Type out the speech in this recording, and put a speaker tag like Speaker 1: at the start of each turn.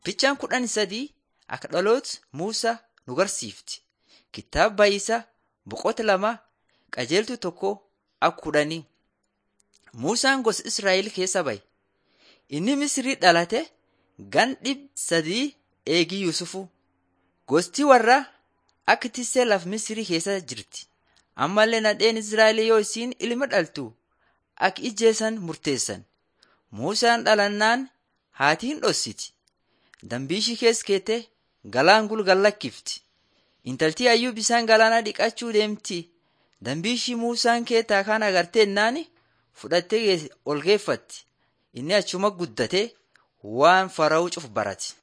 Speaker 1: Ficcaan kudhan sadii akka dhaloota Muusaa nu barsiifti. Kitaaba Bayisaa boqota lama qajeeltuu tokko akka kudhanii. Muusaan gosa Israa'el keessa baye. Inni Misrii dhalate gan dhib sadii eegii Yuusufu. Gosti warraa akka tissee laf Misrii keessa jirti. Ammallee nadheen Israa'el yoo isiin ilma dhaltu akka ijjeessan murteessan. Muusaan dhalannaan haatiin dhossiti. Dambiishii keessa keete galaan gulgal lakkifti. Intaltii ayyuu bisaan galaanaa dhiqachuu deemti. Dambiishii Muusaan keetaa kaan agartee naani fudhattee ol geeffatti. Inni achuma guddatee waan fara'uu cuf barate.